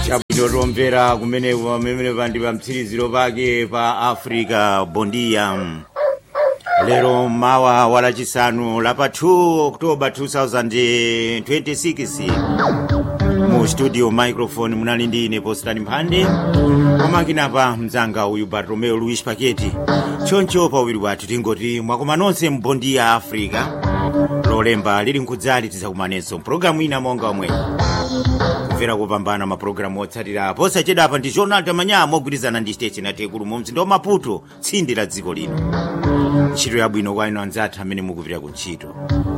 chabwino tomvera kumene pamene pandi pa mtsiriziro pake pa africa bondia lero mawa walachisanu lapa 2 oktoba 2026 mu studio microphone munali ndi ine postani mphande komakinapa mzanga uyu bartolomeo luis paketi choncho pawiri wathu tingoti mwakoma nonse mbondiya africa lolemba lili nkudzali tidzakumanenso mpulogalamu ina monga omwe kumvera kupambana mapulogalamu otsatira posachedapa ndi jonaldo manya mogwirizana ndi station atekulu mu mzinda wa maputo tsindi la dziko lino ntchito yabwino kwa inu anzathu amene mukupita ku ntchito